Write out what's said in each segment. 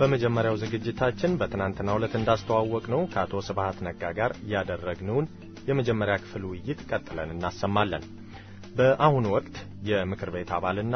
በመጀመሪያው ዝግጅታችን በትናንትናው ዕለት እንዳስተዋወቅ ነው ከአቶ ስብሃት ነጋ ጋር ያደረግነውን የመጀመሪያ ክፍል ውይይት ቀጥለን እናሰማለን። በአሁኑ ወቅት የምክር ቤት አባልና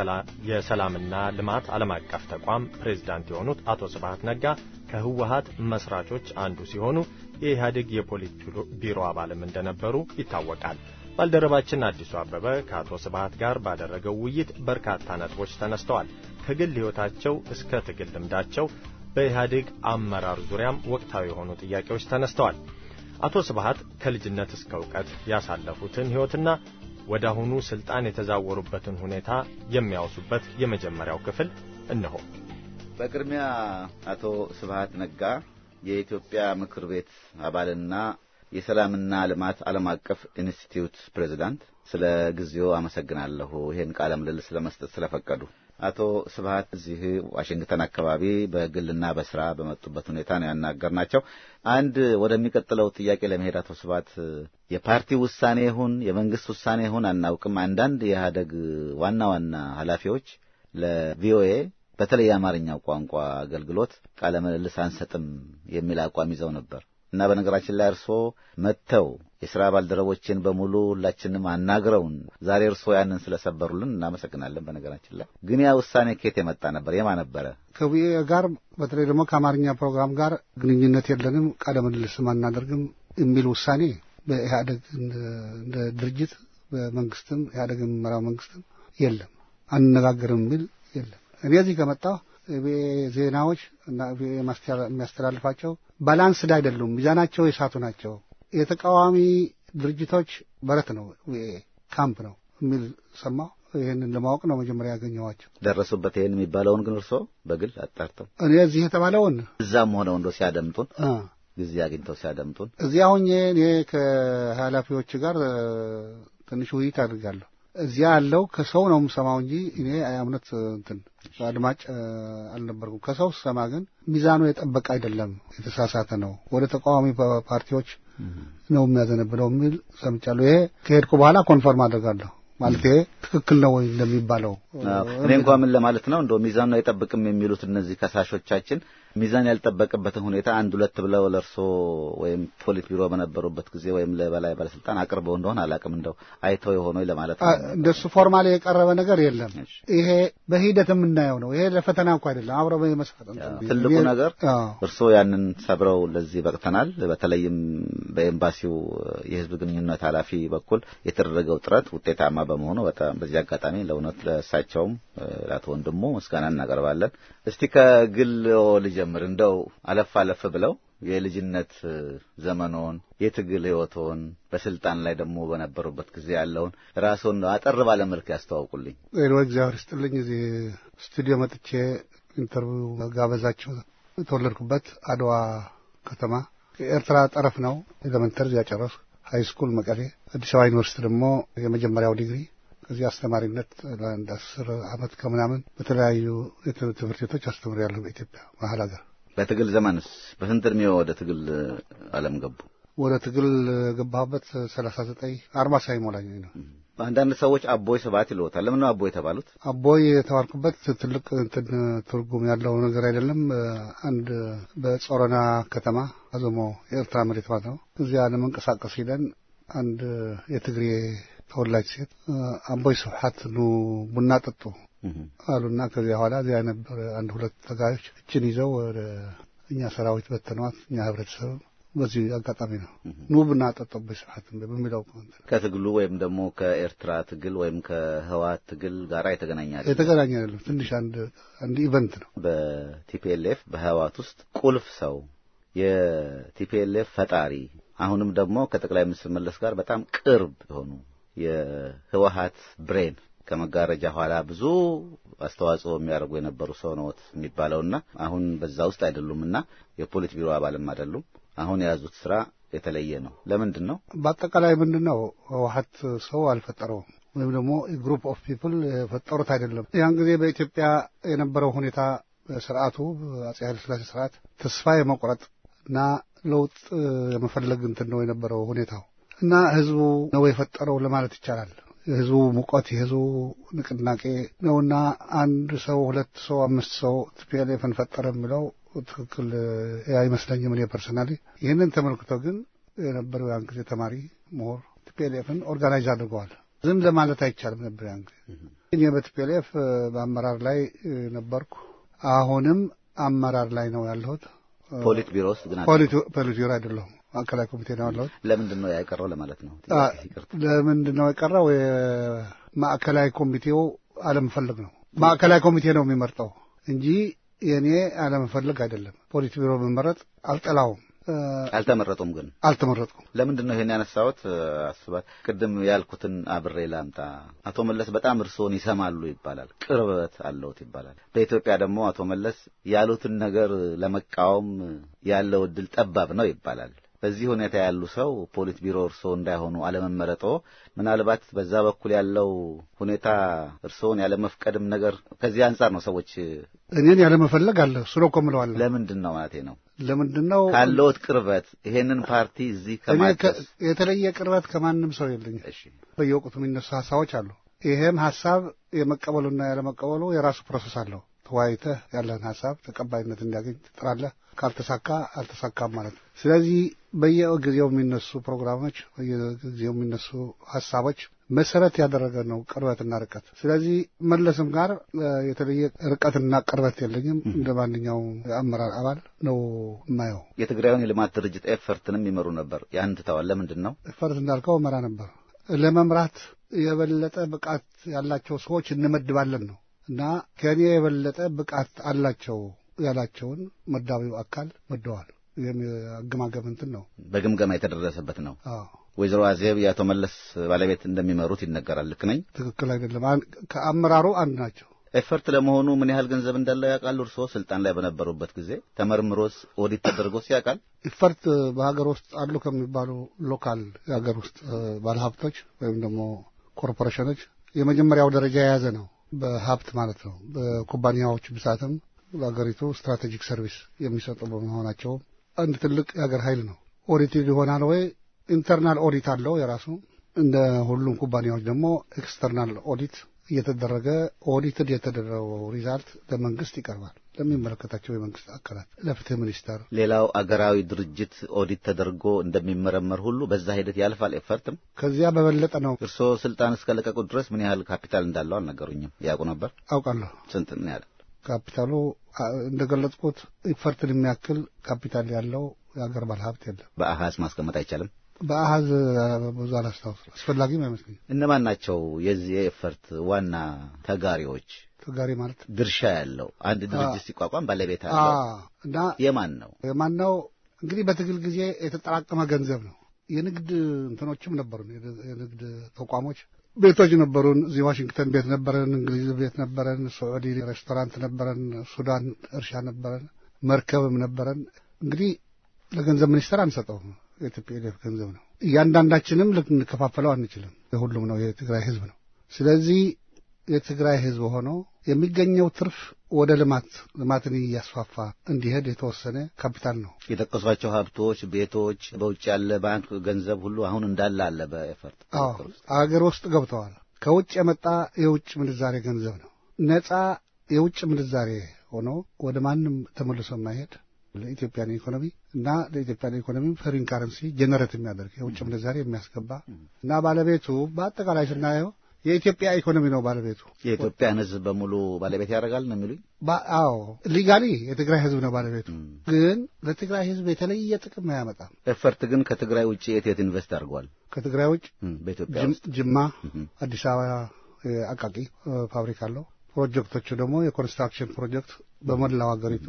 የሰላምና ልማት ዓለም አቀፍ ተቋም ፕሬዝዳንት የሆኑት አቶ ስብሃት ነጋ ከህወሀት መስራቾች አንዱ ሲሆኑ የኢህአዴግ የፖሊት ቢሮ አባልም እንደነበሩ ይታወቃል። ባልደረባችን አዲሱ አበበ ከአቶ ስብሃት ጋር ባደረገው ውይይት በርካታ ነጥቦች ተነስተዋል። ከግል ሕይወታቸው እስከ ትግል ልምዳቸው በኢህአዴግ አመራር ዙሪያም ወቅታዊ የሆኑ ጥያቄዎች ተነስተዋል። አቶ ስብሃት ከልጅነት እስከ እውቀት ያሳለፉትን ሕይወትና ወደ አሁኑ ስልጣን የተዛወሩበትን ሁኔታ የሚያወሱበት የመጀመሪያው ክፍል እነሆ። በቅድሚያ አቶ ስብሃት ነጋ የኢትዮጵያ ምክር ቤት አባልና የሰላምና ልማት ዓለም አቀፍ ኢንስቲትዩት ፕሬዚዳንት፣ ስለ ጊዜው አመሰግናለሁ። ይህን ቃለ ምልልስ ለመስጠት ስለፈቀዱ። አቶ ስብሃት እዚህ ዋሽንግተን አካባቢ በግልና በስራ በመጡበት ሁኔታ ነው ያናገርናቸው። አንድ ወደሚቀጥለው ጥያቄ ለመሄድ አቶ ስብሃት የፓርቲ ውሳኔ ይሁን የመንግስት ውሳኔ ይሁን አናውቅም፣ አንዳንድ የኢህአደግ ዋና ዋና ኃላፊዎች ለቪኦኤ በተለይ የአማርኛው ቋንቋ አገልግሎት ቃለ ምልልስ አንሰጥም የሚል አቋም ይዘው ነበር እና በነገራችን ላይ እርስዎ መጥተው የሥራ ባልደረቦችን በሙሉ ሁላችንም አናግረውን ዛሬ እርስዎ ያንን ስለሰበሩልን እናመሰግናለን። በነገራችን ላይ ግን ያ ውሳኔ ከየት የመጣ ነበር? የማ ነበረ? ከቪኦኤ ጋር በተለይ ደግሞ ከአማርኛ ፕሮግራም ጋር ግንኙነት የለንም፣ ቃለ ምልልስም አናደርግም የሚል ውሳኔ በኢህአደግ እንደ ድርጅት በመንግስትም ኢህአደግ የሚመራው መንግስትም የለም፣ አንነጋገርም የሚል የለም። እኔ እዚህ ከመጣሁ ዜናዎች እና የሚያስተላልፋቸው ባላንስድ አይደሉም፣ ሚዛናቸው የሳቱ ናቸው። የተቃዋሚ ድርጅቶች በረት ነው፣ ካምፕ ነው የሚል ሰማሁ። ይህንን ለማወቅ ነው መጀመሪያ ያገኘኋቸው። ደረሱበት ይህን የሚባለውን ግን እርስዎ በግል አጣርተው እኔ እዚህ የተባለውን እዛም ሆነው እንዶ ሲያደምጡን ጊዜ አግኝተው ሲያደምጡን እዚያ ሁኜ እኔ ከኃላፊዎች ጋር ትንሽ ውይይት አድርጋለሁ። እዚያ ያለው ከሰው ነው የምሰማው እንጂ እኔ እምነት እንትን አድማጭ አልነበርኩም። ከሰው ስሰማ ግን ሚዛኑ የጠበቀ አይደለም፣ የተሳሳተ ነው፣ ወደ ተቃዋሚ ፓርቲዎች ነው የሚያዘነብለው የሚል ሰምቻለሁ። ይሄ ከሄድኩ በኋላ ኮንፈርም አደርጋለሁ። ማለት ይሄ ትክክል ነው ወይ እንደሚባለው እኔ እንኳ ምን ለማለት ነው እንደው ሚዛኑ አይጠብቅም የሚሉት እነዚህ ከሳሾቻችን ሚዛን ያልጠበቅበትን ሁኔታ አንድ ሁለት ብለው ለእርሶ ወይም ፖሊት ቢሮ በነበሩበት ጊዜ ወይም ለበላይ ባለስልጣን አቅርበው እንደሆነ አላውቅም። እንደው አይተው የሆነው ለማለት ነው። እንደሱ ፎርማሊ የቀረበ ነገር የለም። ይሄ በሂደት የምናየው ነው። ይሄ ለፈተና እንኳ አይደለም፣ አብረ በመስፈጥ ትልቁ ነገር እርስዎ ያንን ሰብረው ለዚህ በቅተናል። በተለይም በኤምባሲው የህዝብ ግንኙነት ኃላፊ በኩል የተደረገው ጥረት ውጤታማ በመሆኑ በጣም በዚህ አጋጣሚ ለእውነት ለእሳቸውም ለአቶ ወንድሙ ምስጋና እናቀርባለን። እስቲ ከግል ልጀምር። እንደው አለፍ አለፍ ብለው የልጅነት ዘመኖን የትግል ህይወቶን በስልጣን ላይ ደግሞ በነበሩበት ጊዜ ያለውን ራስዎን አጠር ባለ መልክ ያስተዋውቁልኝ። ሌሎ እግዚአብሔር ይስጥልኝ። እዚህ ስቱዲዮ መጥቼ ኢንተርቪው ጋበዛቸው። የተወለድኩበት አድዋ ከተማ የኤርትራ ጠረፍ ነው። ኤሌመንተሪ እዚያ ጨረስኩ። ሀይ ስኩል መቀሌ፣ አዲስ አበባ ዩኒቨርሲቲ ደግሞ የመጀመሪያው ዲግሪ ከዚህ አስተማሪነት ለአንድ አስር አመት ከምናምን በተለያዩ ትምህርት ቤቶች አስተምሬያለሁ በኢትዮጵያ መሀል ሀገር። በትግል ዘመንስ በስንት እድሜው ወደ ትግል ዓለም ገቡ? ወደ ትግል ገባሁበት ሰላሳ ዘጠኝ አርባ ሳይሞላኝ ነው። አንዳንድ ሰዎች አቦይ ስብሐት ይለዎታል። ለምን ነው አቦይ የተባሉት? አቦይ የተባልኩበት ትልቅ እንትን ትርጉም ያለው ነገር አይደለም። አንድ በጾረና ከተማ አዘሞ የኤርትራ መሬት ማለት ነው። እዚያ ለመንቀሳቀስ ሂደን አንድ የትግሬ ተወላጅ ሴት አቦይ ስብሐት ኑ ቡና ጠጡ አሉና ከዚያ በኋላ እዚያ ነበር አንድ ሁለት ተጋዮች እችን ይዘው ወደ እኛ ሰራዊት በተነዋት እኛ ህብረተሰብ በዚህ አጋጣሚ ነው ኑ ቡና ጠጡ አቦይ ስብሐት በሚለው ከትግሉ ወይም ደግሞ ከኤርትራ ትግል ወይም ከህወሓት ትግል ጋር የተገናኛል የተገናኘ አይደለም። ትንሽ አንድ አንድ ኢቨንት ነው። በቲፒኤልኤፍ በህወሓት ውስጥ ቁልፍ ሰው የቲፒኤልኤፍ ፈጣሪ አሁንም ደግሞ ከጠቅላይ ሚኒስትር መለስ ጋር በጣም ቅርብ የሆኑ የህወሓት ብሬን ከመጋረጃ ኋላ ብዙ አስተዋጽኦ የሚያደርጉ የነበሩ ሰው ነዎት የሚባለውና አሁን በዛ ውስጥ አይደሉምና የፖሊት ቢሮ አባልም አይደሉም። አሁን የያዙት ስራ የተለየ ነው። ለምንድን ነው? በአጠቃላይ ምንድን ነው ህወሓት ሰው አልፈጠረውም ወይም ደግሞ ግሩፕ ኦፍ ፒፕል የፈጠሩት አይደለም። ያን ጊዜ በኢትዮጵያ የነበረው ሁኔታ ስርዓቱ አጼ ኃይለሥላሴ ስርዓት ተስፋ የመቁረጥ እና ለውጥ የመፈለግ እንትን ነው የነበረው ሁኔታው እና ህዝቡ ነው የፈጠረው ለማለት ይቻላል። የህዝቡ ሙቀት የህዝቡ ንቅናቄ ነውና አንድ ሰው ሁለት ሰው አምስት ሰው ቲፒኤልኤፍን ፈጠረ የሚለው ትክክል አይመስለኝም። እኔ ፐርሰናሊ ይህንን ተመልክቶ ግን የነበረው ያን ጊዜ ተማሪ ምሁር ቲፒኤልኤፍን ኦርጋናይዝ አድርገዋል። ዝም ለማለት አይቻልም ነበር ያን ጊዜ። እኔ በቲፒኤልኤፍ በአመራር ላይ ነበርኩ። አሁንም አመራር ላይ ነው ያለሁት። ፖሊት ቢሮ ውስጥ ግን ፖሊት ቢሮ አይደለሁም፣ ማዕከላዊ ኮሚቴ ነው ያለሁት። ለምንድን ነው ያቀረው ለማለት ነው? ለምንድን ነው የቀረው? የማዕከላዊ ኮሚቴው አለመፈለግ ነው። ማዕከላዊ ኮሚቴ ነው የሚመርጠው እንጂ የእኔ አለመፈለግ አይደለም። ፖሊት ቢሮ መመረጥ አልጠላውም። አልተመረጡም ግን አልተመረጥኩም። ለምንድን ነው ይሄን ያነሳሁት? አስባት ቅድም ያልኩትን አብሬ ላምጣ። አቶ መለስ በጣም እርስዎን ይሰማሉ ይባላል፣ ቅርበት አለውት ይባላል። በኢትዮጵያ ደግሞ አቶ መለስ ያሉትን ነገር ለመቃወም ያለው እድል ጠባብ ነው ይባላል። በዚህ ሁኔታ ያሉ ሰው ፖሊት ቢሮ እርስዎ እንዳይሆኑ አለመመረጦ ምናልባት በዛ በኩል ያለው ሁኔታ እርስዎን ያለመፍቀድም ነገር ከዚህ አንጻር ነው ሰዎች እኔን ያለመፈለግ አለ ስሎ እኮ እምለዋለሁ። ለምንድን ነው ማለቴ ነው ለምንድን ነው ካለዎት ቅርበት ይሄንን ፓርቲ እዚህ ከማድረስ የተለየ ቅርበት ከማንም ሰው የለኝም። እሺ በየወቅቱ የሚነሱ ሀሳቦች አሉ። ይሄም ሀሳብ የመቀበሉና ያለመቀበሉ የራሱ ፕሮሰስ አለው። ተወያይተህ ያለህን ሀሳብ ተቀባይነት እንዲያገኝ ትጥራለህ። ካልተሳካ አልተሳካም ማለት ነው። ስለዚህ በየጊዜው የሚነሱ ፕሮግራሞች፣ በየጊዜው የሚነሱ ሀሳቦች መሰረት ያደረገ ነው ቅርበትና ርቀት። ስለዚህ መለስም ጋር የተለየ ርቀትና ቅርበት የለኝም። እንደ ማንኛውም የአመራር አባል ነው የማየው። የትግራዩን የልማት ድርጅት ኤፈርትንም ይመሩ ነበር። ያን ትተዋል። ለምንድን ነው? ኤፈርት እንዳልከው መራ ነበር። ለመምራት የበለጠ ብቃት ያላቸው ሰዎች እንመድባለን ነው እና ከእኔ የበለጠ ብቃት አላቸው ያላቸውን መዳቢው አካል መደዋል። ይህም የአገማገም እንትን ነው፣ በግምገማ የተደረሰበት ነው። አዎ ወይዘሮ አዜብ የአቶ መለስ ባለቤት እንደሚመሩት ይነገራል። ልክ ነኝ? ትክክል አይደለም። ከአመራሩ አንድ ናቸው። ኤፈርት ለመሆኑ ምን ያህል ገንዘብ እንዳለው ያውቃሉ? እርስዎ ስልጣን ላይ በነበሩበት ጊዜ ተመርምሮስ ኦዲት ተደርጎስ ያውቃል? ኢፈርት በሀገር ውስጥ አሉ ከሚባሉ ሎካል የሀገር ውስጥ ባለሀብቶች ወይም ደግሞ ኮርፖሬሽኖች የመጀመሪያው ደረጃ የያዘ ነው። በሀብት ማለት ነው። በኩባንያዎች ብዛትም በሀገሪቱ ስትራቴጂክ ሰርቪስ የሚሰጡ በመሆናቸው አንድ ትልቅ የሀገር ኃይል ነው። ኦዲትድ ይሆናል ወይ? ኢንተርናል ኦዲት አለው የራሱ። እንደ ሁሉም ኩባንያዎች ደግሞ ኤክስተርናል ኦዲት እየተደረገ ኦዲትድ የተደረገው ሪዛልት ለመንግስት ይቀርባል፣ ለሚመለከታቸው የመንግስት አካላት፣ ለፍትህ ሚኒስቴር። ሌላው አገራዊ ድርጅት ኦዲት ተደርጎ እንደሚመረመር ሁሉ በዛ ሂደት ያልፋል። ኤፈርትም ከዚያ በበለጠ ነው። እርስዎ ስልጣን እስከለቀቁ ድረስ ምን ያህል ካፒታል እንዳለው አልነገሩኝም። ያውቁ ነበር? አውቃለሁ። ስንት ነው ያለ? ካፒታሉ እንደገለጽኩት ኢፈርትን የሚያክል ካፒታል ያለው የሀገር ባለሀብት የለም። በአሃዝ ማስቀመጥ አይቻልም። በአሃዝ ብዙ አላስታውስ፣ አስፈላጊም አይመስለኝም። እነማን ናቸው የዚህ የኤፈርት ዋና ተጋሪዎች? ተጋሪ ማለት ድርሻ ያለው አንድ ድርጅት ሲቋቋም ባለቤት አለው እና የማን ነው? የማን ነው እንግዲህ በትግል ጊዜ የተጠራቀመ ገንዘብ ነው። የንግድ እንትኖችም ነበሩን፣ የንግድ ተቋሞች ቤቶች ነበሩን። እዚህ ዋሽንግተን ቤት ነበረን፣ እንግሊዝ ቤት ነበረን፣ ሳዑዲ ሬስቶራንት ነበረን፣ ሱዳን እርሻ ነበረን፣ መርከብም ነበረን። እንግዲህ ለገንዘብ ሚኒስቴር አንሰጠውም። የቲፒኤልኤፍ ገንዘብ ነው። እያንዳንዳችንም ልንከፋፈለው አንችልም። የሁሉም ነው፣ የትግራይ ህዝብ ነው። ስለዚህ የትግራይ ህዝብ ሆኖ የሚገኘው ትርፍ ወደ ልማት ልማትን እያስፋፋ እንዲሄድ የተወሰነ ካፒታል ነው። የጠቀሷቸው ሀብቶች፣ ቤቶች፣ በውጭ ያለ ባንክ ገንዘብ ሁሉ አሁን እንዳለ አለ በኤፈርት አዎ አገር ውስጥ ገብተዋል። ከውጭ የመጣ የውጭ ምንዛሬ ገንዘብ ነው። ነጻ የውጭ ምንዛሬ ሆኖ ወደ ማንም ተመልሶ የማይሄድ ለኢትዮጵያን ኢኮኖሚ እና ለኢትዮጵያን ኢኮኖሚ ፈሪን ካረንሲ ጀነሬት የሚያደርግ የውጭ ምንዛሬ የሚያስገባ እና ባለቤቱ በአጠቃላይ ስናየው የኢትዮጵያ ኢኮኖሚ ነው ባለቤቱ። የኢትዮጵያን ህዝብ በሙሉ ባለቤት ያደርጋል ነው የሚሉኝ? አዎ ሊጋሊ የትግራይ ህዝብ ነው ባለቤቱ፣ ግን ለትግራይ ህዝብ የተለየ ጥቅም አያመጣም። ኤፈርት ግን ከትግራይ ውጭ የት የት ኢንቨስት አድርጓል? ከትግራይ ውጭ በኢትዮጵያ ውስጥ ጅማ፣ አዲስ አበባ አቃቂ ፋብሪካ አለው። ፕሮጀክቶቹ ደግሞ የኮንስትራክሽን ፕሮጀክት በመላው ሀገሪቱ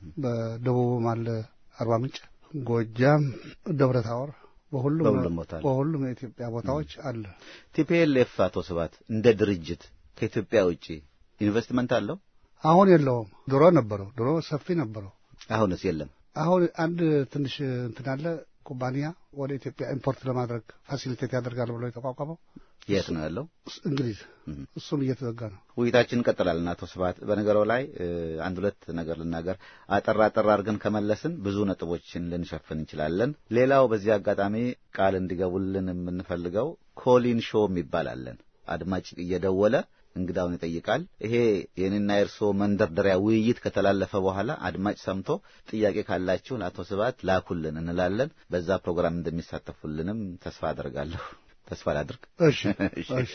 በደቡብም አለ አርባ ምንጭ፣ ጎጃም፣ ደብረ ታቦር በሁሉም በሁሉም ቦታ አለ። በሁሉም የኢትዮጵያ ቦታዎች አለ። ቲፒኤልኤፍ አቶ ስብሐት እንደ ድርጅት ከኢትዮጵያ ውጭ ኢንቨስትመንት አለው? አሁን የለውም። ድሮ ነበረው። ድሮ ሰፊ ነበረው። አሁንስ የለም? አሁን አንድ ትንሽ እንትን አለ ኩባንያ ወደ ኢትዮጵያ ኢምፖርት ለማድረግ ፋሲሊቴት ያደርጋል ብሎ የተቋቋመው የት ነው ያለው? እንግሊዝ። እሱም እየተዘጋ ነው። ውይይታችን እንቀጥላለን። አቶ ስብሐት በነገረው ላይ አንድ ሁለት ነገር ልናገር። አጠር አጠር አድርገን ከመለስን ብዙ ነጥቦችን ልንሸፍን እንችላለን። ሌላው በዚህ አጋጣሚ ቃል እንዲገቡልን የምንፈልገው ኮሊን ሾው የሚባል አለን። አድማጭ እየደወለ እንግዳውን ይጠይቃል። ይሄ የኔና የእርስዎ መንደርደሪያ ውይይት ከተላለፈ በኋላ አድማጭ ሰምቶ ጥያቄ ካላችሁ ለአቶ ስብሐት ላኩልን እንላለን። በዛ ፕሮግራም እንደሚሳተፉልንም ተስፋ አደርጋለሁ። ተስፋ ላድርግ። እሺ እሺ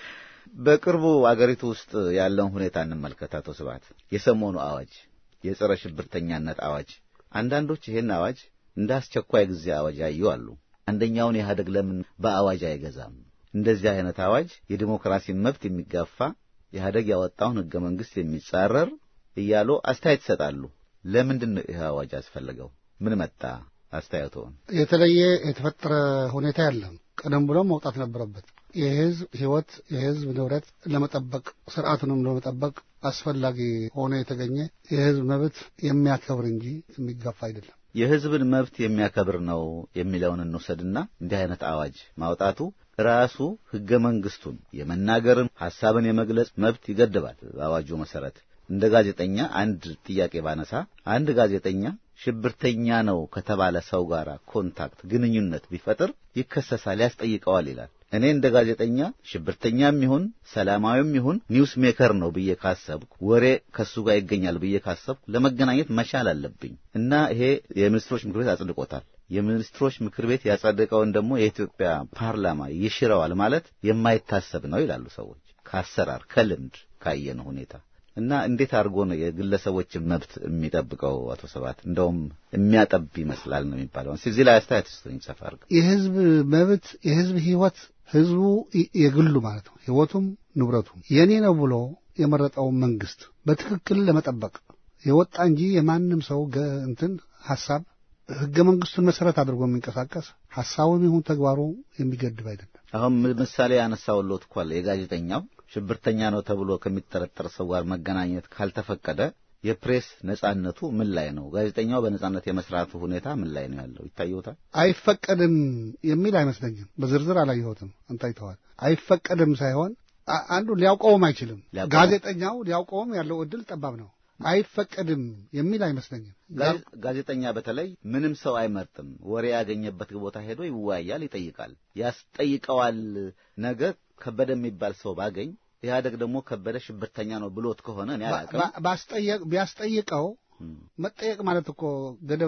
በቅርቡ አገሪቱ ውስጥ ያለውን ሁኔታ እንመልከት። አቶ ስብሐት የሰሞኑ አዋጅ የጸረ ሽብርተኛነት አዋጅ፣ አንዳንዶች ይህን አዋጅ እንደ አስቸኳይ ጊዜ አዋጅ ያዩ አሉ። አንደኛውን ኢህአደግ ለምን በአዋጅ አይገዛም? እንደዚህ አይነት አዋጅ የዲሞክራሲን መብት የሚጋፋ ኢህአደግ ያወጣውን ህገ መንግስት የሚጻረር እያሉ አስተያየት ይሰጣሉ። ለምንድን ነው ይህ አዋጅ አስፈለገው? ምን መጣ? አስተያየቶን የተለየ የተፈጠረ ሁኔታ የለም። ቀደም ብሎ መውጣት ነበረበት። የህዝብ ህይወት የህዝብ ንብረት ለመጠበቅ ስርዓቱንም ለመጠበቅ አስፈላጊ ሆኖ የተገኘ የህዝብ መብት የሚያከብር እንጂ የሚጋፋ አይደለም። የህዝብን መብት የሚያከብር ነው የሚለውን እንውሰድና እንዲህ አይነት አዋጅ ማውጣቱ ራሱ ህገ መንግስቱን የመናገርን ሐሳብን የመግለጽ መብት ይገድባል። በአዋጁ መሰረት እንደ ጋዜጠኛ አንድ ጥያቄ ባነሳ አንድ ጋዜጠኛ ሽብርተኛ ነው ከተባለ ሰው ጋር ኮንታክት ግንኙነት ቢፈጥር ይከሰሳል፣ ያስጠይቀዋል ይላል። እኔ እንደ ጋዜጠኛ ሽብርተኛም ይሁን ሰላማዊም ይሁን ኒውስ ሜከር ነው ብዬ ካሰብኩ ወሬ ከሱ ጋር ይገኛል ብዬ ካሰብኩ ለመገናኘት መቻል አለብኝ እና ይሄ የሚኒስትሮች ምክር ቤት አጽድቆታል። የሚኒስትሮች ምክር ቤት ያጸደቀውን ደግሞ የኢትዮጵያ ፓርላማ ይሽረዋል ማለት የማይታሰብ ነው ይላሉ ሰዎች ከአሰራር ከልምድ ካየነው ሁኔታ እና እንዴት አድርጎ ነው የግለሰቦችን መብት የሚጠብቀው? አቶ ሰባት እንደውም የሚያጠብ ይመስላል ነው የሚባለው። እዚህ ላይ አስተያየት ስጡኝ ሰፋ አድርገው። የህዝብ መብት የህዝብ ህይወት ህዝቡ የግሉ ማለት ነው ህይወቱም ንብረቱም የኔ ነው ብሎ የመረጠውን መንግስት በትክክል ለመጠበቅ የወጣ እንጂ የማንም ሰው እንትን ሀሳብ ህገ መንግስቱን መሰረት አድርጎ የሚንቀሳቀስ ሀሳቡም ይሁን ተግባሩ የሚገድብ አይደለም። አሁን ምሳሌ ያነሳውሎት እኮ አለ የጋዜጠኛው ሽብርተኛ ነው ተብሎ ከሚጠረጠር ሰው ጋር መገናኘት ካልተፈቀደ የፕሬስ ነጻነቱ ምን ላይ ነው? ጋዜጠኛው በነጻነት የመስራቱ ሁኔታ ምን ላይ ነው ያለው? ይታየውታል። አይፈቀድም የሚል አይመስለኝም። በዝርዝር አላየሁትም። አንተ አይተዋል። አይፈቀድም ሳይሆን አንዱ ሊያውቀውም አይችልም። ጋዜጠኛው ሊያውቀውም ያለው እድል ጠባብ ነው። አይፈቀድም የሚል አይመስለኝም። ጋዜጠኛ በተለይ ምንም ሰው አይመርጥም። ወሬ ያገኘበት ቦታ ሄዶ ይወያያል፣ ይጠይቃል፣ ያስጠይቀዋል። ነገ ከበደ የሚባል ሰው ባገኝ ኢህአደግ ደግሞ ከበደ ሽብርተኛ ነው ብሎት ከሆነ እኔ አላውቅም። ቢያስጠይቀው መጠየቅ ማለት እኮ ገደብ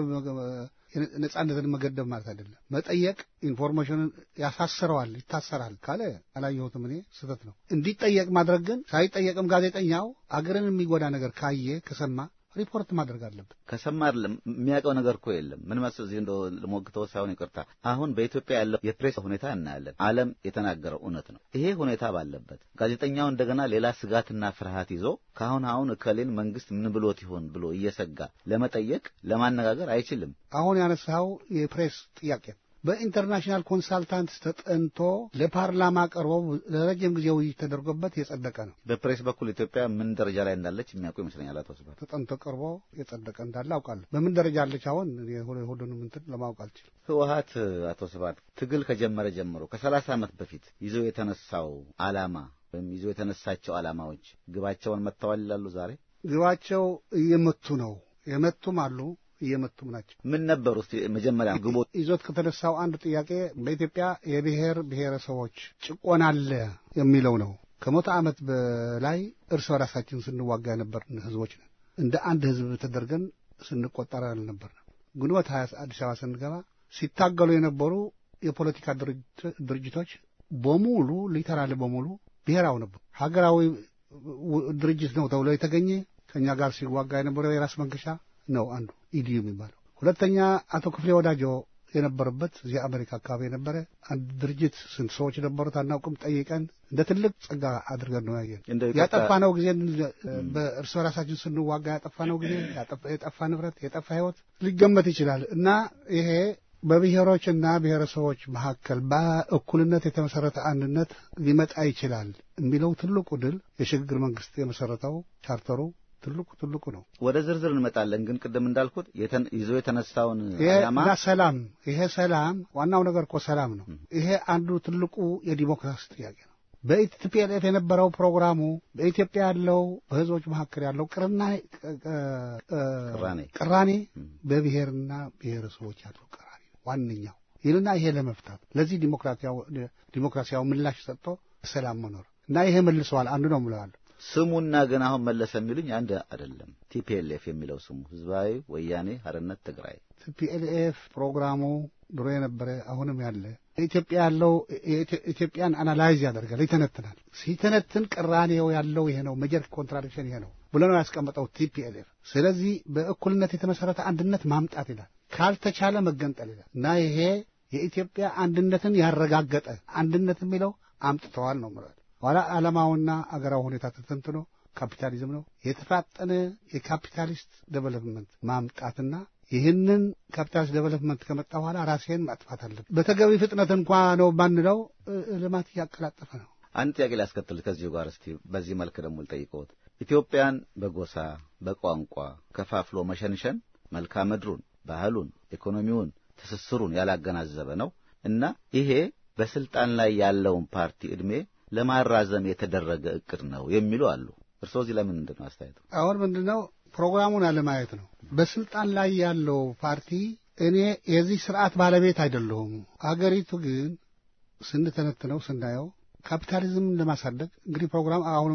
ነጻነትን መገደብ ማለት አይደለም። መጠየቅ ኢንፎርሜሽንን ያሳስረዋል፣ ይታሰራል ካለ አላየሁትም እኔ ስህተት ነው። እንዲጠየቅ ማድረግ ግን ሳይጠየቅም ጋዜጠኛው አገርን የሚጎዳ ነገር ካየ ከሰማ ሪፖርት ማድረግ አለበት። ከሰማ አይደለም የሚያውቀው ነገር እኮ የለም። ምን መስል እዚህ እንደ ልሞግተው ሳይሆን ይቅርታ፣ አሁን በኢትዮጵያ ያለው የፕሬስ ሁኔታ እናያለን። ዓለም የተናገረው እውነት ነው። ይሄ ሁኔታ ባለበት ጋዜጠኛው እንደገና ሌላ ስጋትና ፍርሃት ይዞ ከአሁን አሁን እከሌን መንግስት ምን ብሎት ይሆን ብሎ እየሰጋ ለመጠየቅ ለማነጋገር አይችልም። አሁን ያነሳው የፕሬስ ጥያቄ በኢንተርናሽናል ኮንሳልታንት ተጠንቶ ለፓርላማ ቀርቦ ለረጅም ጊዜ ውይይት ተደርጎበት የጸደቀ ነው። በፕሬስ በኩል ኢትዮጵያ ምን ደረጃ ላይ እንዳለች የሚያውቁ ይመስለኛል። አቶ ስብሐት ተጠንቶ ቀርቦ የጸደቀ እንዳለ አውቃለሁ። በምን ደረጃ አለች አሁን ሁሉንም እንትን ለማወቅ አልችልም። ህወሀት አቶ ስብሐት ትግል ከጀመረ ጀምሮ ከሰላሳ ዓመት በፊት ይዞ የተነሳው ዓላማ ወይም ይዞ የተነሳቸው ዓላማዎች ግባቸውን መጥተዋል ይላሉ። ዛሬ ግባቸው እየመቱ ነው። የመቱም አሉ እየመቱም ናቸው። ምን ነበሩ እስቲ መጀመሪያ ግቦ ይዞት ከተነሳው አንዱ ጥያቄ በኢትዮጵያ የብሔር ብሔረሰቦች ጭቆና አለ የሚለው ነው። ከመቶ ዓመት በላይ እርስ በራሳችን ስንዋጋ የነበርን ህዝቦች ነን። እንደ አንድ ህዝብ ተደርገን ስንቆጠር አልነበርንም። ግንቦት ሀያ አዲስ አበባ ስንገባ ሲታገሉ የነበሩ የፖለቲካ ድርጅቶች በሙሉ ሊተራል በሙሉ ብሔራዊ ነበሩ። ሀገራዊ ድርጅት ነው ተብሎ የተገኘ ከእኛ ጋር ሲዋጋ የነበረው የራስ መንገሻ ነው አንዱ ኢዲዩ የሚባለው። ሁለተኛ አቶ ክፍሌ ወዳጆ የነበረበት እዚህ አሜሪካ አካባቢ የነበረ አንድ ድርጅት ስንት ሰዎች ነበሩት አናውቅም። ጠይቀን እንደ ትልቅ ጸጋ አድርገን ነው ያየን። ያጠፋነው ጊዜ በእርስ በራሳችን ስንዋጋ ያጠፋነው ጊዜ፣ የጠፋ ንብረት፣ የጠፋ ህይወት ሊገመት ይችላል እና ይሄ በብሔሮችና ብሔረሰቦች መካከል በእኩልነት የተመሰረተ አንድነት ሊመጣ ይችላል የሚለው ትልቁ ድል የሽግግር መንግስት የመሰረተው ቻርተሩ ትልቁ ትልቁ ነው። ወደ ዝርዝር እንመጣለን። ግን ቅድም እንዳልኩት ይዞ የተነሳውን ዓላማ ሰላም፣ ይሄ ሰላም ዋናው ነገር እኮ ሰላም ነው። ይሄ አንዱ ትልቁ የዲሞክራሲ ጥያቄ ነው። በኢቲፒኤልኤፍ የነበረው ፕሮግራሙ በኢትዮጵያ ያለው በህዝቦች መካከል ያለው ቅርና ቅራኔ በብሔርና ብሔረሰቦች ያለው ቅራኔ ዋነኛው ይልና ይሄ ለመፍታት ለዚህ ዲሞክራሲያዊ ምላሽ ሰጥቶ ሰላም መኖር እና ይሄ መልሰዋል አንዱ ነው ብለዋል። ስሙና ግን አሁን መለሰ የሚሉኝ አንድ አይደለም። ቲፒኤልኤፍ የሚለው ስሙ ህዝባዊ ወያኔ ሀርነት ትግራይ ቲፒኤልኤፍ ፕሮግራሙ ድሮ የነበረ አሁንም ያለ ኢትዮጵያ ያለው ኢትዮጵያን አናላይዝ ያደርጋል፣ ይተነትናል። ሲተነትን ቅራኔው ያለው ይሄ ነው፣ ሜጀር ኮንትራዲክሽን ይሄ ነው ብሎ ነው ያስቀመጠው ቲፒኤልኤፍ። ስለዚህ በእኩልነት የተመሰረተ አንድነት ማምጣት ይላል፣ ካልተቻለ መገንጠል ይላል እና ይሄ የኢትዮጵያ አንድነትን ያረጋገጠ አንድነት የሚለው አምጥተዋል ነው ምለው ኋላ ዓለማውና አገራዊ ሁኔታ ተተንትኖ ካፒታሊዝም ነው የተፋጠነ የካፒታሊስት ዴቨሎፕመንት ማምጣትና ይህንን ካፒታሊስት ዴቨሎፕመንት ከመጣ በኋላ ራሴን ማጥፋት አለብን። በተገቢ ፍጥነት እንኳ ነው ባንለው ልማት እያቀላጠፈ ነው። አንድ ጥያቄ ሊያስከትል ከዚሁ ጋር እስቲ በዚህ መልክ ደግሞ ልጠይቅዎት። ኢትዮጵያን በጎሳ በቋንቋ ከፋፍሎ መሸንሸን መልክዓ ምድሩን፣ ባህሉን፣ ኢኮኖሚውን፣ ትስስሩን ያላገናዘበ ነው እና ይሄ በስልጣን ላይ ያለውን ፓርቲ ዕድሜ ለማራዘም የተደረገ እቅድ ነው የሚሉ አሉ። እርስዎ እዚህ ለምን ምንድን ነው አስተያየቱ? አሁን ምንድን ነው ፕሮግራሙን አለማየት ነው። በስልጣን ላይ ያለው ፓርቲ እኔ የዚህ ስርዓት ባለቤት አይደለሁም። አገሪቱ ግን ስንተነትነው ስናየው ካፒታሊዝምን ለማሳደግ እንግዲህ ፕሮግራም አሁን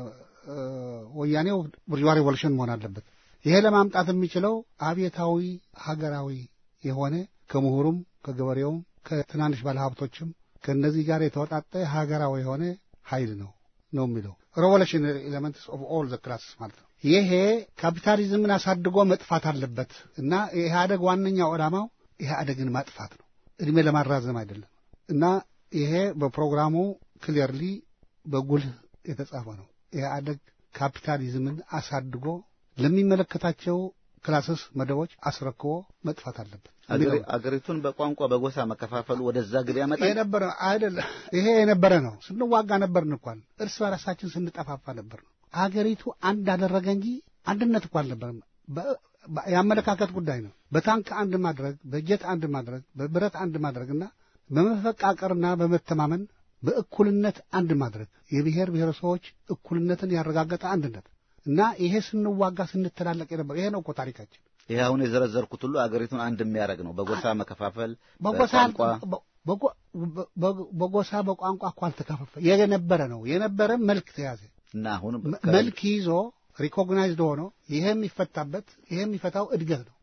ወያኔው ቡርዥዋ ሪቮሉሽን መሆን አለበት። ይሄ ለማምጣት የሚችለው አብዮታዊ ሀገራዊ የሆነ ከምሁሩም ከገበሬውም ከትናንሽ ባለሀብቶችም ከእነዚህ ጋር የተወጣጠ ሀገራዊ የሆነ ኃይል ነው ነው የሚለው ሬቮሉሽነሪ ኤሌመንትስ ኦፍ ኦል ዘ ክላስስ ማለት ነው። ይሄ ካፒታሊዝምን አሳድጎ መጥፋት አለበት እና የኢህአደግ ዋነኛው ዓላማው ኢህአደግን ማጥፋት ነው፣ እድሜ ለማራዘም አይደለም። እና ይሄ በፕሮግራሙ ክሊየርሊ በጉልህ የተጻፈ ነው። ኢህአደግ ካፒታሊዝምን አሳድጎ ለሚመለከታቸው ክላስስ መደቦች አስረክቦ መጥፋት አለበት። አገሪቱን በቋንቋ በጎሳ መከፋፈሉ ወደዛ ግብ ያመጣል የነበረ አይደለም። ይሄ የነበረ ነው። ስንዋጋ ነበርን እንኳን እርስ በራሳችን ስንጠፋፋ ነበር ነው። አገሪቱ አንድ አደረገ እንጂ አንድነት እኮ አልነበረም። የአመለካከት ጉዳይ ነው። በታንክ አንድ ማድረግ፣ በጀት አንድ ማድረግ፣ በብረት አንድ ማድረግና በመፈቃቀርና በመተማመን በእኩልነት አንድ ማድረግ የብሔር ብሔረሰቦች እኩልነትን ያረጋገጠ አንድነት እና ይሄ ስንዋጋ ስንተላለቅ የነበር ይሄ ነው እኮ ታሪካችን። ይሄ አሁን የዘረዘርኩት ሁሉ አገሪቱን አንድ የሚያደርግ ነው። በጎሳ መከፋፈል፣ በጎሳ በቋንቋ በጎሳ በቋንቋ እኮ አልተከፋፈል የነበረ ነው። የነበረ መልክ ተያዘ እና አሁን መልክ ይዞ ሪኮግናይዝድ ሆኖ ይሄ የሚፈታበት ይሄ የሚፈታው እድገት ነው።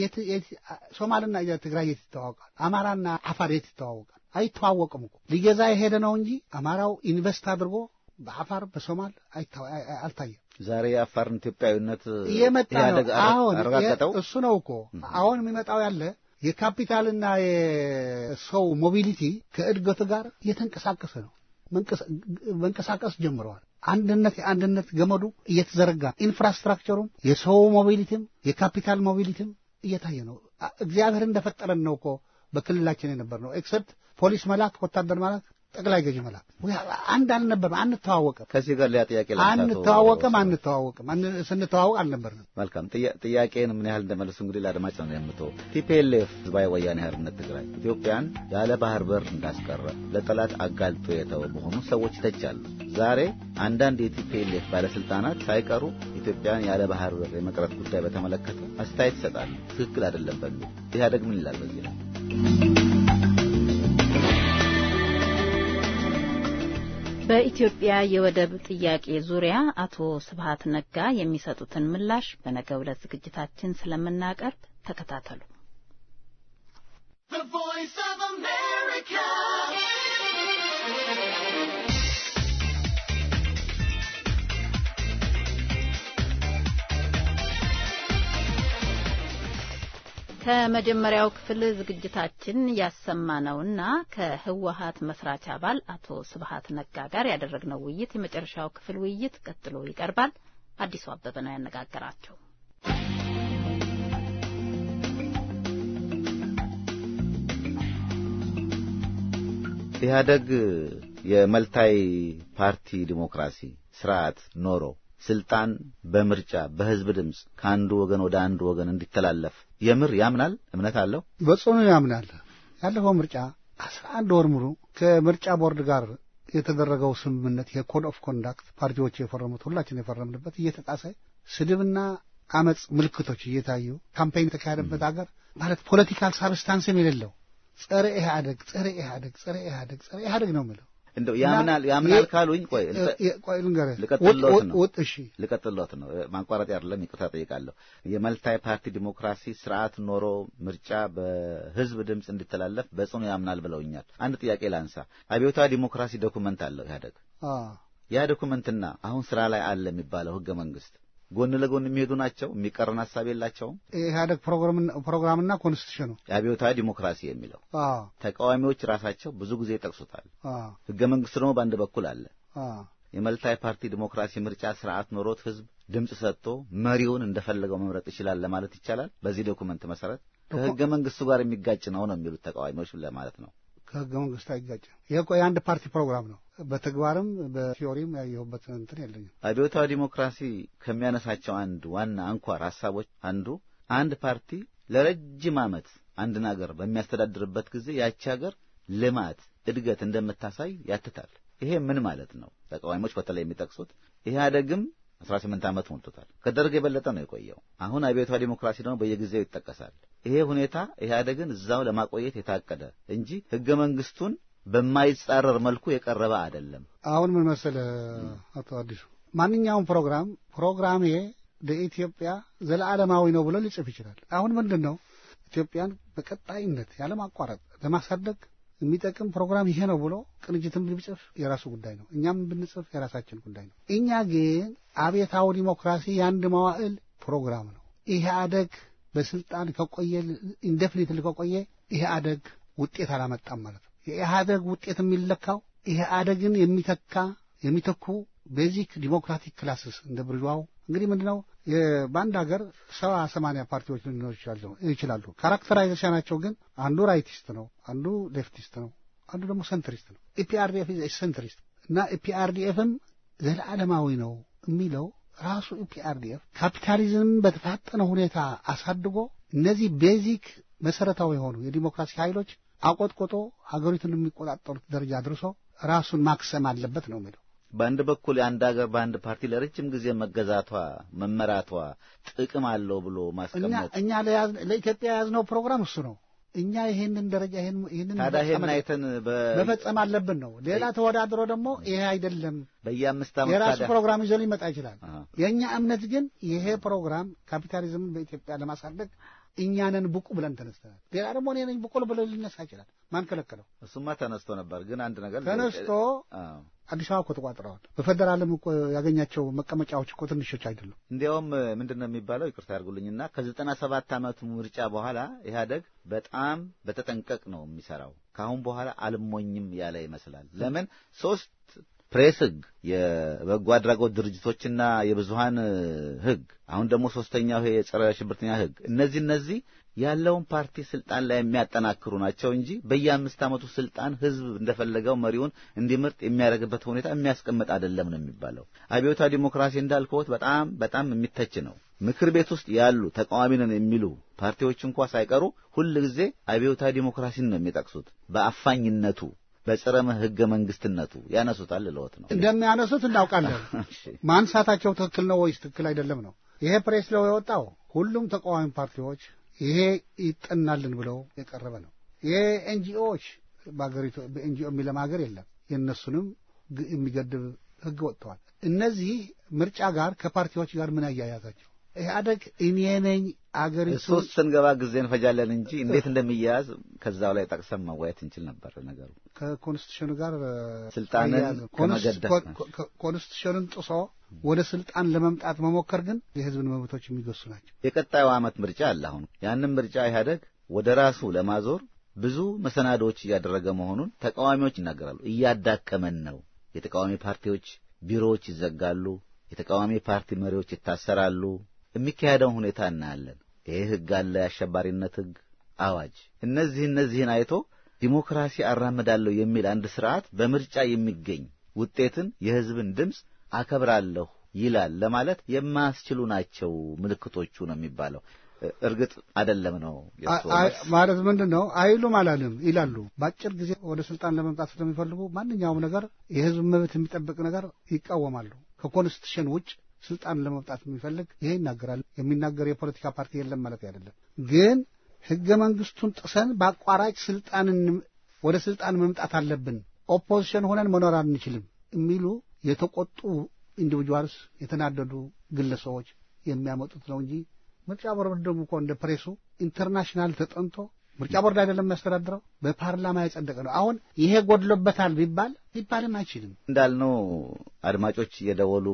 ሶማልና ትግራይ የት ይተዋወቃል? አማራና አፋር የት ይተዋወቃል? አይተዋወቅም እኮ ሊገዛ የሄደ ነው እንጂ አማራው ኢንቨስት አድርጎ በአፋር በሶማል አልታየም። ዛሬ የአፋርን ኢትዮጵያዊነት እየመጣ ነው። ኢህአደግ አሁን አረጋገጠው። እሱ ነው እኮ አሁን የሚመጣው ያለ የካፒታልና የሰው ሞቢሊቲ ከእድገቱ ጋር እየተንቀሳቀሰ ነው። መንቀሳቀስ ጀምረዋል። አንድነት የአንድነት ገመዱ እየተዘረጋ ኢንፍራስትራክቸሩም የሰው ሞቢሊቲም የካፒታል ሞቢሊቲም እየታየ ነው። እግዚአብሔር እንደፈጠረን ነው እኮ በክልላችን የነበር ነው። ኤክሰፕት ፖሊስ መላክ፣ ወታደር መላክ፣ ጠቅላይ ገዢ መላክ አንድ አልነበርም። አንተዋወቅም ከዚህ ጋር ሌላ ጥያቄ አንተዋወቅም አንተዋወቅም ስንተዋወቅ አልነበርንም። መልካም ጥያቄን ምን ያህል እንደመለሱ እንግዲህ ለአድማጭ ነው የምተው። ቲፒኤልኤፍ ህዝባዊ ወያኔ ሓርነት ትግራይ ኢትዮጵያን ያለ ባህር በር እንዳስቀረ ለጠላት አጋልጦ የተወ መሆኑ ሰዎች ይተቻሉ። ዛሬ አንዳንድ የቲፒኤልኤፍ ባለስልጣናት ሳይቀሩ ኢትዮጵያን ያለ ባህር በር የመቅረት ጉዳይ በተመለከተ አስተያየት ይሰጣሉ። ትክክል አይደለም በሚል ኢህአደግ ምን ይላል በዚህ ላይ? በኢትዮጵያ የወደብ ጥያቄ ዙሪያ አቶ ስብሀት ነጋ የሚሰጡትን ምላሽ በነገው ዕለት ዝግጅታችን ስለምናቀርብ ተከታተሉ። ከመጀመሪያው ክፍል ዝግጅታችን ያሰማነውና ከህወሀት መስራች አባል አቶ ስብሀት ነጋ ጋር ያደረግነው ውይይት የመጨረሻው ክፍል ውይይት ቀጥሎ ይቀርባል። አዲሱ አበበ ነው ያነጋገራቸው። ኢህአደግ የመልታይ ፓርቲ ዲሞክራሲ ስርዓት ኖሮ ስልጣን በምርጫ በህዝብ ድምፅ ከአንዱ ወገን ወደ አንዱ ወገን እንዲተላለፍ የምር ያምናል? እምነት አለው? በጽኑ ያምናል። ያለፈው ምርጫ አስራ አንድ ወር ሙሉ ከምርጫ ቦርድ ጋር የተደረገው ስምምነት የኮድ ኦፍ ኮንዳክት ፓርቲዎች የፈረሙት ሁላችን የፈረምንበት እየተጣሰ ስድብና አመፅ ምልክቶች እየታዩ ካምፔን የተካሄደበት ሀገር ማለት ፖለቲካል ሳብስታንስም የሌለው ጸረ ኢህአደግ ጸረ ኢህአደግ ጸረ ኢህአደግ ጸረ ኢህአደግ ነው የሚለው እንደው ያምናል ያምናል ካሉኝ ቆይ ቆይ ልንገርህ፣ ልቀጥልዎት ነው ውጥ እሺ፣ ልቀጥልዎት ነው። ማቋረጥ አይደለም፣ ይቅርታ ጠይቃለሁ። የመልታይ ፓርቲ ዲሞክራሲ ስርዓት ኖሮ ምርጫ በህዝብ ድምፅ እንዲተላለፍ በጽኑ ያምናል ብለውኛል። አንድ ጥያቄ ላንሳ። አብዮታዊ ዲሞክራሲ ዶኩመንት አለው ኢህአደግ። ያ ዶኩመንትና አሁን ስራ ላይ አለ የሚባለው ህገ መንግስት ጎን ለጎን የሚሄዱ ናቸው። የሚቀረን ሀሳብ የላቸውም። ኢህአደግ ፕሮግራምና ኮንስቲቱሽኑ የአብዮታዊ ዲሞክራሲ የሚለው ተቃዋሚዎች ራሳቸው ብዙ ጊዜ ይጠቅሱታል። ህገ መንግስት ደግሞ በአንድ በኩል አለ። የመልታይ ፓርቲ ዲሞክራሲ ምርጫ ስርዓት ኖሮት ህዝብ ድምፅ ሰጥቶ መሪውን እንደፈለገው መምረጥ ይችላል ለማለት ይቻላል። በዚህ ዶኩመንት መሰረት ከህገ መንግስቱ ጋር የሚጋጭ ነው ነው የሚሉት ተቃዋሚዎች ለማለት ነው። ከህገ መንግስቱ አይጋጭም። ይህ እኮ የአንድ ፓርቲ ፕሮግራም ነው። በተግባርም በቲዮሪም ያየሁበት እንትን የለኝም። አብዮታዊ ዲሞክራሲ ከሚያነሳቸው አንድ ዋና አንኳር ሀሳቦች አንዱ አንድ ፓርቲ ለረጅም ዓመት አንድን ሀገር በሚያስተዳድርበት ጊዜ ያቺ ሀገር ልማት፣ እድገት እንደምታሳይ ያትታል። ይሄ ምን ማለት ነው? ተቃዋሚዎች በተለይ የሚጠቅሱት ኢህአደግም አስራ ስምንት ዓመት ሞልቶታል። ከደርግ የበለጠ ነው የቆየው። አሁን አብዮታዊ ዲሞክራሲ ደግሞ በየጊዜው ይጠቀሳል። ይሄ ሁኔታ ኢህአደግን እዛው ለማቆየት የታቀደ እንጂ ህገ መንግስቱን በማይጻረር መልኩ የቀረበ አይደለም። አሁን ምን መሰለህ አቶ አዲሱ፣ ማንኛውም ፕሮግራም ፕሮግራሜ ለኢትዮጵያ ዘለዓለማዊ ነው ብሎ ሊጽፍ ይችላል። አሁን ምንድን ነው ኢትዮጵያን በቀጣይነት ያለማቋረጥ ለማሳደግ የሚጠቅም ፕሮግራም ይሄ ነው ብሎ ቅንጅትም ቢጽፍ የራሱ ጉዳይ ነው። እኛም ብንጽፍ የራሳችን ጉዳይ ነው። እኛ ግን አብዮታዊ ዲሞክራሲ የአንድ መዋዕል ፕሮግራም ነው። ኢህአደግ በስልጣን ከቆየ ኢንዴፊኒትሊ ከቆየ ኢህአደግ ውጤት አላመጣም ማለት ነው። የኢህአደግ ውጤት የሚለካው ኢህአደግን የሚተካ የሚተኩ ቤዚክ ዲሞክራቲክ ክላስስ እንደ ብርዋው እንግዲህ ምንድን ነው በአንድ ሀገር ሰባ ሰማንያ ፓርቲዎች ሊኖሩ ይችላሉ። ካራክተራይዜሽናቸው ግን አንዱ ራይቲስት ነው፣ አንዱ ሌፍቲስት ነው፣ አንዱ ደግሞ ሰንትሪስት ነው። ኢፒአርዲኤፍ ሰንትሪስት እና ኢፒአርዲኤፍም ዘለዓለማዊ ነው የሚለው ራሱ ኢፒአርዲኤፍ ካፒታሊዝም በተፋጠነ ሁኔታ አሳድጎ እነዚህ ቤዚክ መሰረታዊ የሆኑ የዲሞክራሲ ኃይሎች አቆጥቆጦ ሀገሪቱን የሚቆጣጠሩት ደረጃ አድርሶ ራሱን ማክሰም አለበት ነው የሚለው። በአንድ በኩል የአንድ ሀገር በአንድ ፓርቲ ለረጅም ጊዜ መገዛቷ መመራቷ ጥቅም አለው ብሎ ማስቀመጥ እኛ ለኢትዮጵያ የያዝነው ፕሮግራም እሱ ነው። እኛ ይሄንን ደረጃ ይሄንን ታዲያ ይሄን አይተን መፈጸም አለብን ነው። ሌላ ተወዳድሮ ደግሞ ይሄ አይደለም በየአምስት ዓመት የራሱ ፕሮግራም ይዞ ሊመጣ ይችላል። የእኛ እምነት ግን ይሄ ፕሮግራም ካፒታሊዝምን በኢትዮጵያ ለማሳደግ እኛንን ብቁ ብለን ተነስተናል። ሌላ ደግሞ እኔ ነኝ ብቁ ብሎ ሊነሳ ይችላል። ማን ከለከለው? እሱማ ተነስቶ ነበር። ግን አንድ ነገር ተነስቶ አዲስ አበባ እኮ ተቋጥረዋል። በፌዴራልም እኮ ያገኛቸው መቀመጫዎች እኮ ትንሾች አይደሉም። እንዲያውም ምንድን ነው የሚባለው ይቅርታ ያድርጉልኝና ከዘጠና ሰባት ዓመቱ ምርጫ በኋላ ኢህአደግ በጣም በተጠንቀቅ ነው የሚሰራው። ከአሁን በኋላ አልሞኝም ያለ ይመስላል። ለምን ሶስት ፕሬስ ህግ፣ የበጎ አድራጎት ድርጅቶችና የብዙሀን ህግ፣ አሁን ደግሞ ሶስተኛው ይሄ የጸረ ሽብርተኛ ህግ። እነዚህ እነዚህ ያለውን ፓርቲ ስልጣን ላይ የሚያጠናክሩ ናቸው እንጂ በየአምስት ዓመቱ ስልጣን ህዝብ እንደፈለገው መሪውን እንዲመርጥ የሚያደርግበት ሁኔታ የሚያስቀምጥ አይደለም ነው የሚባለው። አብዮታዊ ዲሞክራሲ እንዳልከዎት በጣም በጣም የሚተች ነው። ምክር ቤት ውስጥ ያሉ ተቃዋሚ ነን የሚሉ ፓርቲዎች እንኳ ሳይቀሩ ሁል ጊዜ አብዮታዊ ዲሞክራሲን ነው የሚጠቅሱት በአፋኝነቱ በጸረ ህገ መንግስትነቱ ያነሱታል። ልለወት ነው እንደሚያነሱት እናውቃለን። ማንሳታቸው ትክክል ነው ወይስ ትክክል አይደለም ነው። ይሄ ፕሬስ ለው የወጣው ሁሉም ተቃዋሚ ፓርቲዎች ይሄ ይጠናልን ብለው የቀረበ ነው። ይሄ ኤንጂኦዎች በሀገሪቱ በኤንጂኦ የሚለም ሀገር የለም። የእነሱንም የሚገድብ ህግ ወጥተዋል። እነዚህ ምርጫ ጋር ከፓርቲዎች ጋር ምን አያያዛቸው? ኢህአደግ እኔ ነኝ አገሪቱ ሶስት ስንገባ ጊዜ እንፈጃለን እንጂ እንዴት እንደሚያያዝ ከዛው ላይ ጠቅሰን መወያየት እንችል ነበር። ነገሩ ከኮንስቲቱሽኑ ጋር ስልጣንን ከመገደፍ ኮንስቲቱሽኑን ጥሶ ወደ ስልጣን ለመምጣት መሞከር ግን የህዝብን መብቶች የሚገሱ ናቸው። የቀጣዩ ዓመት ምርጫ አለ። አሁን ያንን ምርጫ ኢህአደግ ወደ ራሱ ለማዞር ብዙ መሰናዶዎች እያደረገ መሆኑን ተቃዋሚዎች ይናገራሉ። እያዳከመን ነው። የተቃዋሚ ፓርቲዎች ቢሮዎች ይዘጋሉ። የተቃዋሚ ፓርቲ መሪዎች ይታሰራሉ። የሚካሄደውን ሁኔታ እናያለን። ይሄ ህግ አለ፣ የአሸባሪነት ህግ አዋጅ። እነዚህ እነዚህን አይቶ ዲሞክራሲ አራምዳለሁ የሚል አንድ ስርዓት በምርጫ የሚገኝ ውጤትን የህዝብን ድምፅ አከብራለሁ ይላል ለማለት የማያስችሉ ናቸው ምልክቶቹ ነው የሚባለው። እርግጥ አይደለም ነው ማለት ምንድን ነው አይሉም አላልም ይላሉ። በአጭር ጊዜ ወደ ስልጣን ለመምጣት ስለሚፈልጉ ማንኛውም ነገር የህዝብ መብት የሚጠብቅ ነገር ይቃወማሉ። ከኮንስቲቱሽን ውጭ ስልጣን ለመምጣት የሚፈልግ ይሄ ይናገራል። የሚናገር የፖለቲካ ፓርቲ የለም ማለት አይደለም። ግን ህገ መንግስቱን ጥሰን በአቋራጭ ስልጣንን ወደ ስልጣን መምጣት አለብን ኦፖዚሽን ሆነን መኖር አንችልም የሚሉ የተቆጡ ኢንዲቪጁዋልስ የተናደዱ ግለሰቦች የሚያመጡት ነው እንጂ ምርጫ ቦርድ ደግሞ እኮ እንደ ፕሬሱ ኢንተርናሽናል ተጠንቶ ምርጫ ቦርድ አይደለም የሚያስተዳድረው፣ በፓርላማ የጸደቀ ነው። አሁን ይሄ ጎድሎበታል ቢባል ሊባልም አይችልም። እንዳልነው አድማጮች እየደወሉ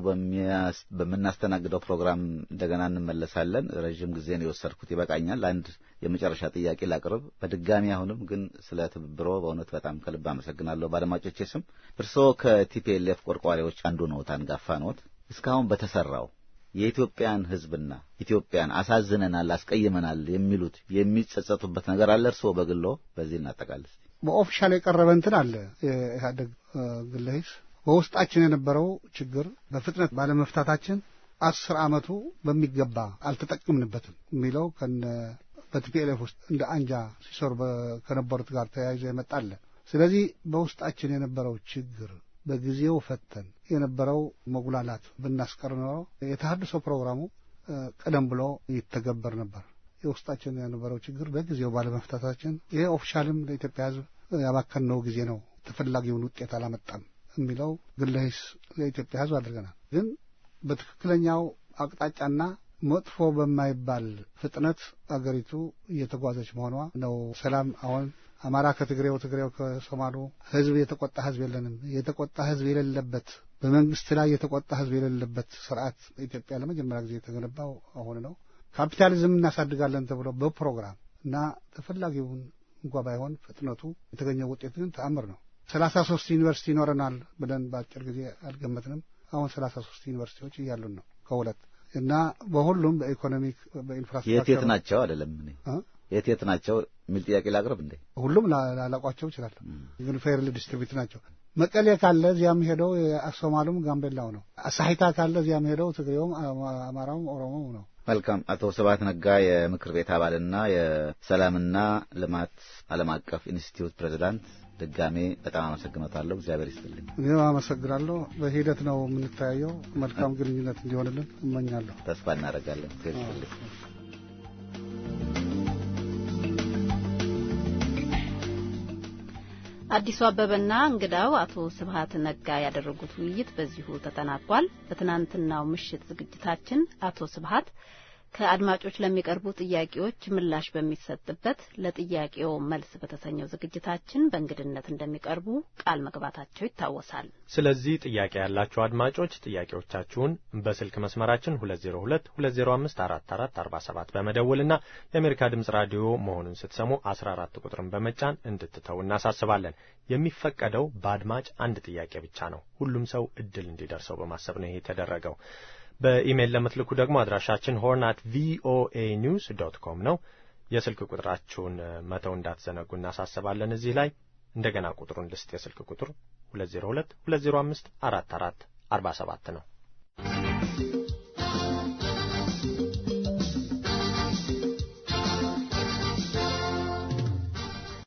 በምናስተናግደው ፕሮግራም እንደገና እንመለሳለን። ረዥም ጊዜ ነው የወሰድኩት፣ ይበቃኛል። አንድ የመጨረሻ ጥያቄ ላቅርብ በድጋሚ አሁንም ግን ስለ ትብብሮ በእውነት በጣም ከልብ አመሰግናለሁ በአድማጮቼ ስም። እርስዎ ከቲፒኤልኤፍ ቆርቋሪዎች አንዱ ነዎት፣ አንጋፋ ነዎት። እስካሁን በተሰራው የኢትዮጵያን ሕዝብና ኢትዮጵያን አሳዝነናል፣ አስቀይመናል የሚሉት የሚጸጸቱበት ነገር አለ? እርስዎ በግሎ በዚህ እናጠቃልስ። በኦፊሻል የቀረበ እንትን አለ የኢህአደግ ግለ ሂስ በውስጣችን የነበረው ችግር በፍጥነት ባለመፍታታችን አስር ዓመቱ በሚገባ አልተጠቀምንበትም የሚለው ከነ በቲፒኤልኤፍ ውስጥ እንደ አንጃ ሲሰሩ ከነበሩት ጋር ተያይዞ የመጣለ። ስለዚህ በውስጣችን የነበረው ችግር በጊዜው ፈተን የነበረው መጉላላት ብናስቀር ኖሮ የተሃድሶ ፕሮግራሙ ቀደም ብሎ ይተገበር ነበር። የውስጣችን የነበረው ችግር በጊዜው ባለመፍታታችን ይሄ ኦፊሻልም ለኢትዮጵያ ሕዝብ ያባከንነው ጊዜ ነው፣ ተፈላጊውን ውጤት አላመጣም የሚለው ግለ ሂስ ለኢትዮጵያ ሕዝብ አድርገናል። ግን በትክክለኛው አቅጣጫና መጥፎ በማይባል ፍጥነት አገሪቱ እየተጓዘች መሆኗ ነው። ሰላም አሁን አማራ ከትግሬው፣ ትግሬው ከሶማሉ ህዝብ የተቆጣ ህዝብ የለንም። የተቆጣ ህዝብ የሌለበት በመንግስት ላይ የተቆጣ ህዝብ የሌለበት ስርዓት በኢትዮጵያ ለመጀመሪያ ጊዜ የተገነባው አሁን ነው። ካፒታሊዝም እናሳድጋለን ተብሎ በፕሮግራም እና ተፈላጊውን እንኳ ባይሆን ፍጥነቱ የተገኘው ውጤት ግን ተአምር ነው። ሰላሳ ሶስት ዩኒቨርሲቲ ይኖረናል ብለን በአጭር ጊዜ አልገመትንም። አሁን ሰላሳ ሶስት ዩኒቨርሲቲዎች እያሉን ነው ከሁለት እና በሁሉም በኢኮኖሚክ በኢንፍራስትራክቸር የት የት ናቸው አይደለም እኔ የት የት ናቸው የሚል ጥያቄ ላቅርብ እንዴ? ሁሉም ላላቋቸው ይችላለሁ፣ ግን ፌርሊ ዲስትሪቢዩት ናቸው። መቀሌ ካለ እዚያም ሄደው ሶማሉም ጋምቤላው ነው። ሳሂታ ካለ እዚያም ሄደው ትግሬውም አማራውም ኦሮሞው ነው። መልካም። አቶ ስብሐት ነጋ የምክር ቤት አባልና የሰላምና ልማት ዓለም አቀፍ ኢንስቲትዩት ፕሬዚዳንት፣ ድጋሜ በጣም አመሰግኖታለሁ። እግዚአብሔር ይስጥልኝ። እኔም አመሰግናለሁ። በሂደት ነው የምንተያየው። መልካም ግንኙነት እንዲሆንልን እመኛለሁ። ተስፋ እናደርጋለን። እግዚአብሔር ይስጥልኝ። አዲሱ አበበና እንግዳው አቶ ስብሐት ነጋ ያደረጉት ውይይት በዚሁ ተጠናቋል። በትናንትናው ምሽት ዝግጅታችን አቶ ስብሐት ከአድማጮች ለሚቀርቡ ጥያቄዎች ምላሽ በሚሰጥበት ለጥያቄው መልስ በተሰኘው ዝግጅታችን በእንግድነት እንደሚቀርቡ ቃል መግባታቸው ይታወሳል። ስለዚህ ጥያቄ ያላችሁ አድማጮች ጥያቄዎቻችሁን በስልክ መስመራችን 202 205 4447 በመደወልና የአሜሪካ ድምጽ ራዲዮ መሆኑን ስትሰሙ 14 ቁጥርን በመጫን እንድትተው እናሳስባለን። የሚፈቀደው በአድማጭ አንድ ጥያቄ ብቻ ነው። ሁሉም ሰው እድል እንዲደርሰው በማሰብ ነው ይሄ የተደረገው። በኢሜይል ለምትልኩ ደግሞ አድራሻችን ሆርን አት ቪኦኤ ኒውስ ዶት ኮም ነው። የስልክ ቁጥራችሁን መተው እንዳትዘነጉ እናሳስባለን። እዚህ ላይ እንደገና ቁጥሩን ልስጥ። የስልክ ቁጥር 202 205 4447 ነው።